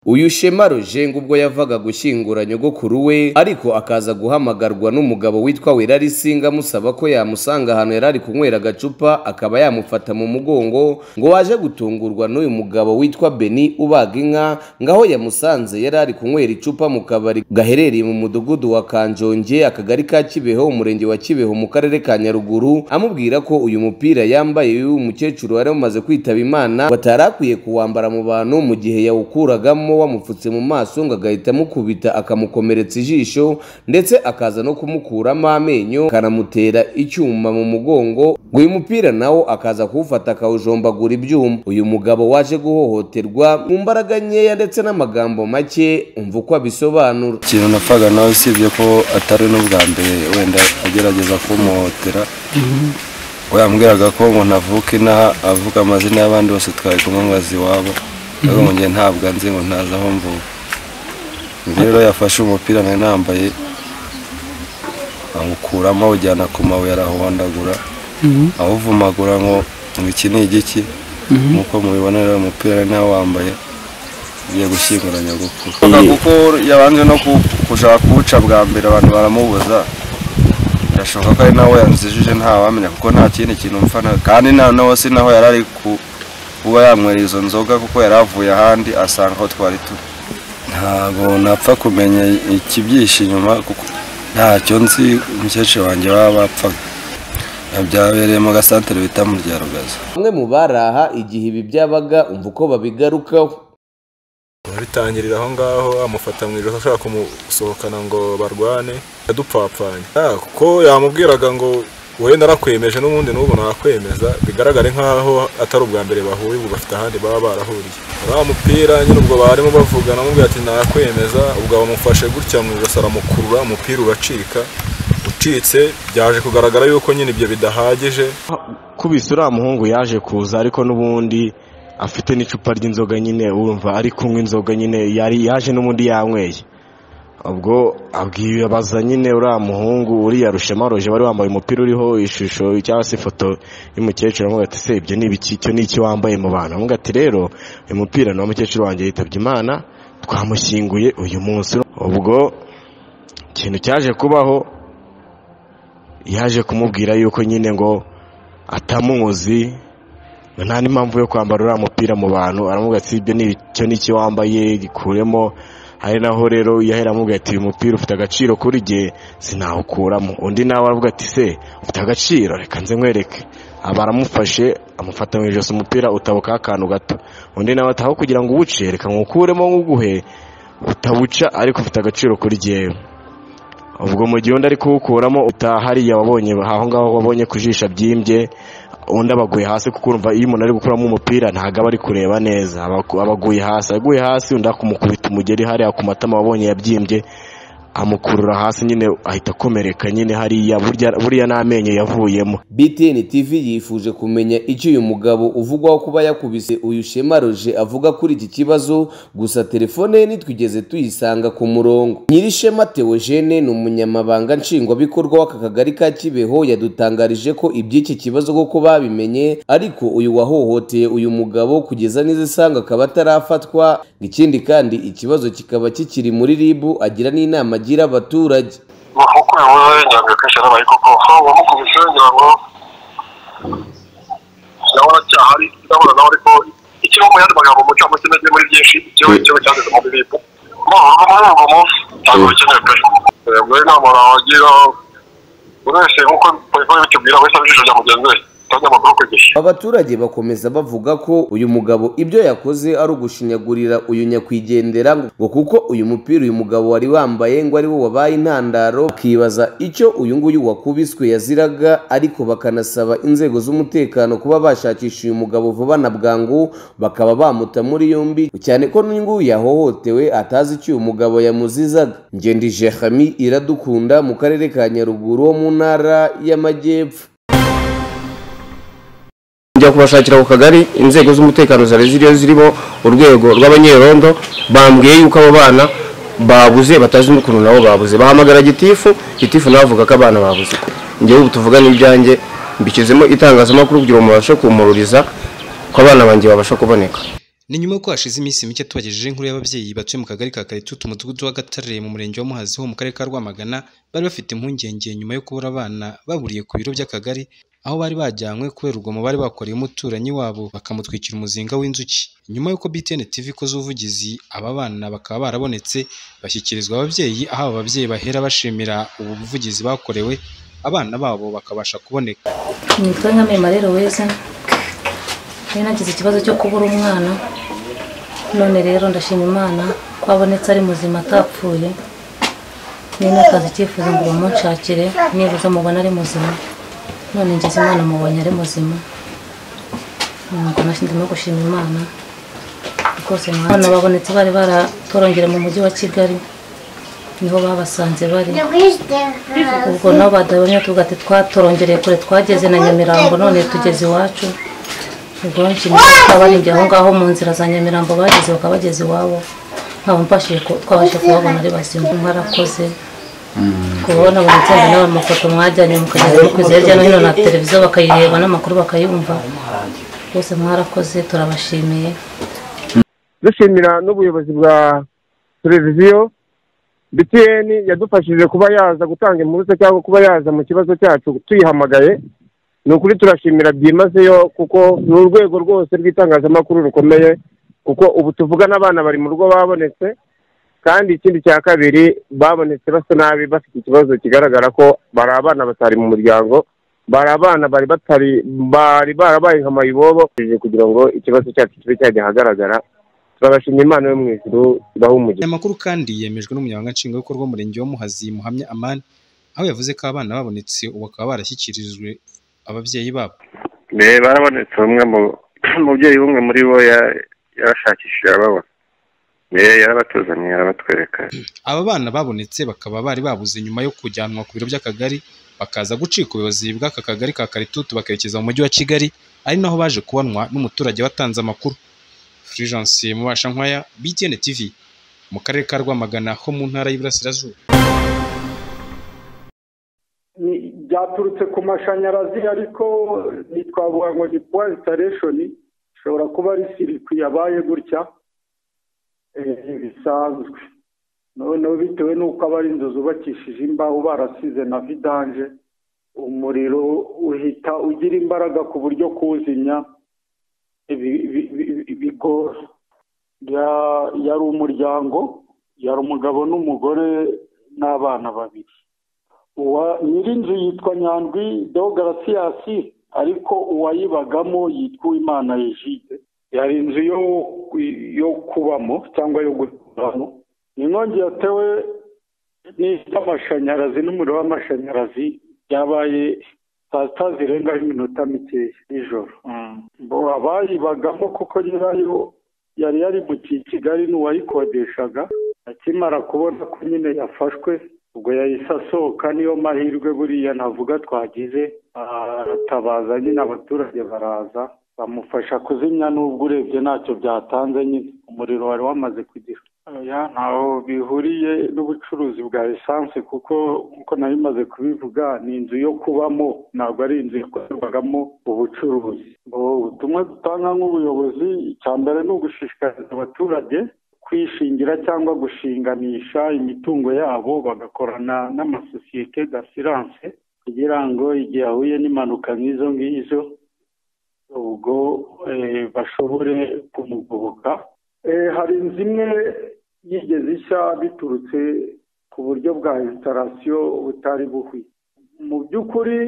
uyu shema rujenga ubwo yavaga gushyingura nyogokuru we ariko akaza guhamagarwa n'umugabo witwa werarisinga amusaba ko yamusanga ahantu yari ari kunywera agacupa akaba yamufata mu mugongo ngo waje gutungurwa n'uyu mugabo witwa beni ubaga inka ngaho yamusanze yari ari kunywera icupa mu kabari gaherereye mu mudugudu wa kanjonge akagari ka kibeho umurenge wa kibeho mu karere ka nyaruguru amubwira ko uyu mupira yambaye y'uyu mukecuru wari wamaze kwitaba imana batari akwiye kuwambara mu bantu mu gihe yawukuragamo mo wamupfutse mu maso ngo agahita amukubita akamukomeretsa ijisho ndetse akaza no kumukuramo amenyo akanamutera icyuma mu mugongo ngo uyu mupira nawo akaza kuwufata akawujombagura ibyuma uyu mugabo waje guhohoterwa mu mbaraga nkeya ndetse n'amagambo make umva uko abisobanura ikintu napfaga nawe usibye ko atari n'ubwa mbere wenda agerageza kumuhotera yambwiraga ko umuntu avuka inaha avuga amazina y'abandi bose twari kumwamaza iwabo ariko mu gihe ntabwo nzi ngo ntazi aho mvuka rero yafashe umupira nari nambaye awukuramo awujyana ku mabuye arahondagura awuvumagura ngo ngo iki ni igiki nk'uko mubibona rero umupira nari nawe wambaye ugiye gushyingura nyogokuru kuko yabanje no kushaka kuwuca bwa mbere abantu baramubuza birashoboka ko ari nawe yanzijije ntawamenya kuko nta kindi kintu mfana kandi nawe si naho yari ari ku kuba yanywera izo nzoga kuko yari avuye ahandi asanga aho twari turi ntabwo napfa kumenya ikibyishe inyuma kuko ntacyo nzi umukecuru wanjye baba bapfaga byabereye mu gasantere bita mu ryarugaza bamwe mu baraha igihe ibi byabaga umva uko babigarukaho abitangirira aho ngaho amufata mu ijosi ashaka kumusohokana ngo barwane yadupfapfanye kuko yamubwiraga ngo wenda arakwemeje n'ubundi n'ubu nakwemeza bigaragare nk'aho atari ubwa mbere bahuye ubu bafite ahandi baba barahuriye uriya mupira nyine ubwo barimo bavugana amubwira ati nakwemeza ubwo bamufashe gutya mu ijosi aramukurura umupira uracika ucitse byaje kugaragara yuko nyine ibyo bidahagije kubise uriya muhungu yaje kuza ariko n'ubundi afite n'icupa ry'inzoga nyine wumva ari kunywa inzoga nyine yari yaje n'ubundi yanyweye ubwo abaza nyine uriya muhungu uriya rushema roje wari wambaye umupira uriho ishusho cyangwa se ifoto y'umukecuru amuga ati se ibyo ni ibiki icyo ni iki wambaye mu bantu amuga ati rero uyu mupira ni umukecuru wanjye yitabye imana twamushyinguye uyu munsi ubwo ikintu cyaje kubaho yaje kumubwira yuko nyine ngo atamuzi nta n'impamvu yo kwambara uriya mupira mu bantu aramuga ati ibyo ni icyo ni iki wambaye gikuremo ari naho rero yahera amubwira ati uyu mupira ufite agaciro kuri jye sinawukuramo undi nawe aravuga ati se ufite agaciro reka nze nkwereke aba aramufashe amufata mu ijosi umupira utabukaho akantu gato undi nawe ataho kugira ngo uwuce reka nkukuremo nkuguhe utawuca ariko ufite agaciro kuri jyewe ubwo mu gihe undi ari kuwukuramo hariya wabonye aho ngaho wabonye ku jisho abyimbye undi abaguye hasi kuko urumva iyo umuntu ari gukuramo umupira ntabwo aba ari kureba neza abaguye hasi aguye hasi undi akumukubita umugeri hariya ku matama wabonye yabyimbye amukurura hasi nyine ahita akomereka nyine hariya buriya n'amenyo yavuyemo btn tv yifuje kumenya icyo uyu mugabo uvugwaho kuba yakubise uyu shema roje avuga kuri iki kibazo gusa telefone ye ntitwigeze tuyisanga ku murongo nyirishema teogene ni umunyamabanga nshingwabikorwa w'aka kagari ka kibeho yadutangarije ko iby'iki kibazo koko babimenye ariko uyu wahohoteye uyu mugabo kugeza n'izisanga akaba atarafatwa ikindi kandi ikibazo kikaba kikiri muri ribu agira n'inama agira abaturage bafukuye wowe nyabyo kenshi arabaye koko wamukubise ngira ngo ndabona cyahari ndabona nawe ariko ikiba mu yandi magambo mucyo muke nege muri byinshi ikiba ikiba cyanditse mu bibibu murumva muri ubwo munsi ntabwo bikenewe pe ubwo rero inama nawagira buri wese nk'uko polisi bikibwira wese abijije rya mugenzi we abaturage bakomeza bavuga ko uyu mugabo ibyo yakoze ari ugushinyagurira uyu nyakwigendera ngo kuko uyu mupira uyu mugabo wari wambaye ngo ari wo wabaye intandaro bakibaza icyo uyu nguyu wakubiswe yaziraga ariko bakanasaba inzego z'umutekano kuba bashakisha uyu mugabo vuba na bwangu bakaba bamuta muri yombi cyane ko n'uyu nguyu yahohotewe atazi icyo uyu mugabo yamuzizaga ngendije hami iradukunda mu karere ka nyaruguru ho mu ntara y'amajyepfo kujya kubashakira ku kagari inzego z'umutekano zari ziriyo zirimo urwego rw'abanyerondo bambwiye yuko abo bana babuze batazi n'ukuntu nabo babuze bahamagara gitifu gitifu navuga ko abana babuze njyewe ubu tuvugana ibyanjye mbishyizemo itangazamakuru kugira ngo mubashe kumururiza ko abana banjye babasha kuboneka ni nyuma y'uko hashize iminsi mike tubagejejeho inkuru y'ababyeyi batuye mu kagari ka Karetutu umudugudu wa Gatare mu murenge wa Muhazi ho mu karere ka Rwamagana bari bafite impungenge nyuma yo kubura abana baburiye ku biro by'akagari aho bari bajyanywe kubera urugomo bari bakoreye umuturanyi wabo bakamutwikira umuzinga w'inzuki nyuma y'uko BTN TV ikoze ubuvugizi aba bana bakaba barabonetse bashyikirizwa ababyeyi aho aba babyeyi bahera bashimira ubu buvugizi bakorewe abana babo bakabasha kuboneka nitwa nkamema rero weza nari nagize ikibazo cyo kubura umwana none rero ndashima imana ko abonetse ari muzima atapfuye nari nakaze icyifuzo ngo bamunshakire nibuze mubona ari muzima none ngeze imana mubonye ari muzima ntabwo ndimo gushima imana rwose abana babonetse bari baratorongera mu mujyi wa kigali niho babasanze bari ubwo nabo badabonye tuvuga ati twatorongereye kure twageze na nyamirambo none tugeze iwacu ubwo nshimishwa baringiye aho ngaho mu nzira za nyamirambo bageze bakaba bageze iwabo nkaba mbashije ku- twabashije kubabona ari bazima mwarakoze kubona buri tsinda n'abantu amafoto mwajyanye mukagenda mukwiza hirya no hino na televiziyo bakayireba n'amakuru bakayumva bose mwarakoze turabashimiye dushimira n'ubuyobozi bwa televiziyo btn yadufashije kuba yaza gutanga impuruze cyangwa kuba yaza mu kibazo cyacu tuyihamagaye ni ukuri turashimira byimazeyo kuko ni urwego rwose rw'itangazamakuru rukomeye kuko ubu tuvugana abana bari mu rugo babonetse kandi ikindi cya kabiri babonetse basa nabi bafite ikibazo kigaragara ko bari abana batari mu muryango bari abana bari batari bari barabaye nka mayibobo kugira ngo ikibazo cyacu kibe cyajya ahagaragara turabashimira imana yo mu ijuru ibaha umugisha aya makuru kandi yemejwe n'umunyamabanga nshingwabikorwa w'umurenge wa Muhazi Muhamya Amani aho yavuze ko abana babonetse ubu bakaba barashyikirijwe ababyeyi babo be barabonetse umwe mu umubyeyi umwe muri bo ya- yarashakishije ababona be yarabatuzumiye arabatwereka aba bana babonetse bakaba bari babuze nyuma yo kujyanwa ku biro by'akagari bakaza gucika ubuyobozi bw'aka kagari ka karitutu bakerekeza mu mujyi wa kigali ari naho baje kubonwa n'umuturage watanze amakuru fulgence mubasha nkwaya btn tv mu karere ka rwamagana ho mu ntara y'iburasirazuba Ni- byaturutse ku mashanyarazi ariko ntitwavuga ngo ni puwa instaleshoni ishobora kuba ari sirikwi yabaye gutya eh, bisanzwe noneho bitewe n'uko aba ari inzu zubakishije imbaho barasize na vidanje umuriro uhita ugira imbaraga ku buryo kuwuzimya bi- bi- bi- bigora Ya- yari umuryango yari umugabo n'umugore n'abana babiri uwa nyirinzu yitwa nyandwi deogarasiyasi ariko uwayibagamo yitwa uwimana yejide yari inzu yo yo kubamo cyangwa yo guturamo inkongi yatewe n'amashanyarazi n'umuriro w'amashanyarazi byabaye saa sita zirengaho iminota mikeya nijoro bo abayibagamo kuko nyirayo yari yari mu ki- kigali n'uwayikodeshaga akimara kubona ko nyine yafashwe ubwo yahise asohoka niyo mahirwe buriya navuga twagize aratabaza nyine abaturage baraza bamufasha kuzimya n'ubwo urebye ntacyo byatanze nyine umuriro wari wamaze kugira oya ntaho bihuriye n'ubucuruzi bwa esanse kuko nk'uko nari maze kubivuga ni inzu yo kubamo ntabwo ari inzu yakorerwagamo ubucuruzi Ubu ubutumwa dutanga nk'ubuyobozi icya mbere ni ugushishikariza abaturage kwishingira cyangwa gushinganisha imitungo yabo bagakorana n'amasosiyete d'assurance kugira ngo igihe ahuye n'impanuka nk'izo ngizo ubwo eh, bashobore kumugoboka Eh, hari inzu imwe yigeze ishya biturutse ku buryo bwa instalasiyo butari buhwi mu by'ukuri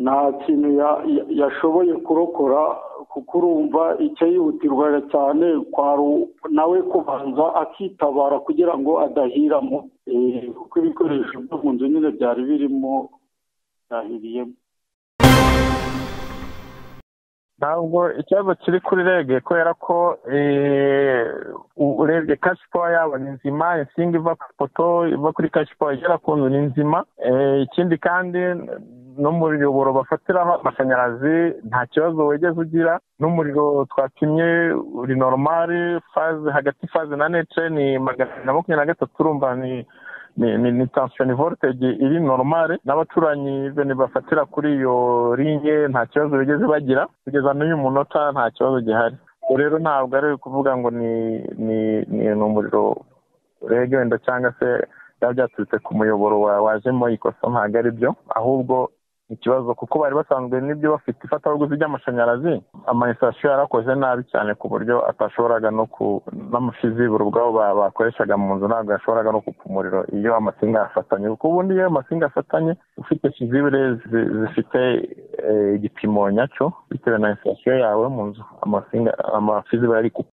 nta kintu ya- ya- yashoboye kurokora kuko urumva icyo yihutirwa cyane kwari u- nawe kubanza akitabara kugira ngo adahiramo Eh, kuko ibikoresho byo mu nzu nyine byari birimo byahiriyemo ntabwo ikibazo kiri kuri rege kubera ko eh, u- urebye kashipawa yabo ni nzima insinga iva ku ipoto iva kuri kashipawa igera ku nzu ni nzima Eh, ikindi kandi no mu muyoboro bafatiraho amashanyarazi nta kibazo wigeze ugira n'umuriro twapimye uri normal faze hagati faze na netre ni magana abiri na makumyabiri na gatatu urumva ni ni ni ni tension voltage iri normal n'abaturanyi bene bafatira kuri iyo linye nta kibazo bigeze bagira kugeza n'uyu munota nta kibazo gihari rero ntabwo ari ukuvuga ngo ni ni ni ni umuriro urega wenda cyangwa se byaba byaturutse ku muyoboro wa- wajemo ikosa ntabwo ari byo ahubwo ni ikibazo kuko bari basanzwe n'ibyo bafite ifatabuguzi ry'amashanyarazi amayisitasiyo yarakoze nabi cyane ku buryo atashoboraga no ku n'amashizibura ubwabo ba- bakoreshaga mu nzu ntabwo yashoboraga no kupa umuriro iyo amasinga yafatanye kuko ubundi iyo amasinga afatanye ufite shizibure zi- zifite eh, igipimo nyacyo bitewe na insitasiyo yawe mu nzu amasinga amashizibure ari kupa